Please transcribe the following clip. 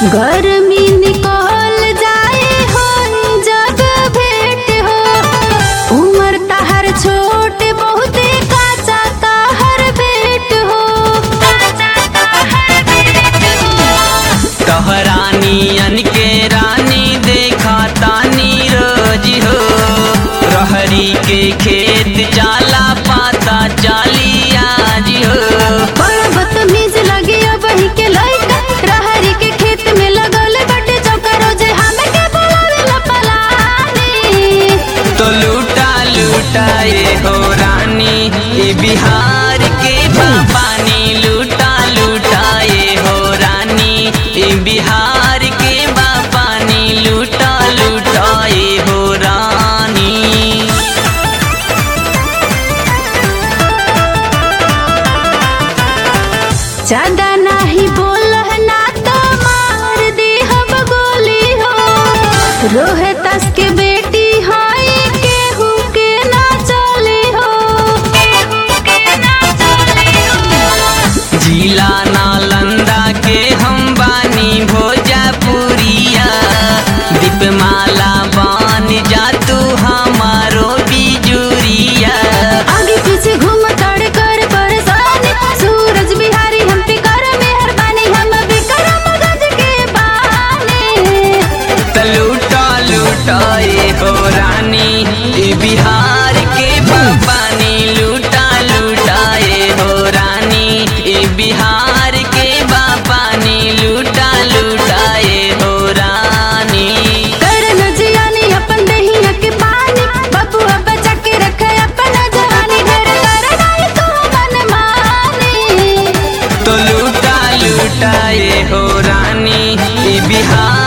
गर्मी निकल जाए हो जग भेंट हो उम्र तहर छोट बहुते काचा तहर भेंट हो कहरानियन के रानी देखा तानी रोज हो रहरी के खेत जाला पाता चाली आज हो बड़ बदतमीज लगे बही के लइका रहरी के खेत में लगल बटे चौका रोजे हमें के बोलावेला पलानी तो लूटा लूटा ये हो रानी ये बिहार के पानी लूटा लूटा ये हो रानी ये बिहार के पानी लूटा लूटा ये हो रानी ज्यादा नहीं बोल ना तो मार दी हम गोली हो रोहतास के बेटी हाय केहू के ना चली हो जिला नालंदा के हम बानी भोजपुरिया दीपमाला बान जा तू हमारो बिजुरिया आगे पीछे घूम तड़ कर परेशान सूरज बिहारी हम पे कर मेहरबानी हम विक्रम गज के बानी त लूटा लूटा ये हो रानी ये बिहार के पानी लूटा लूटा ये हो रानी ये बिहार के पानी लूटा लूटा ये हो रानी करन जियानी अपन दहिया के पानी बबुआ बचा के रखे अपन जवानी ढेर करनाई तू मन मानी तो लूटा लूटा ये हो रानी ये बिहार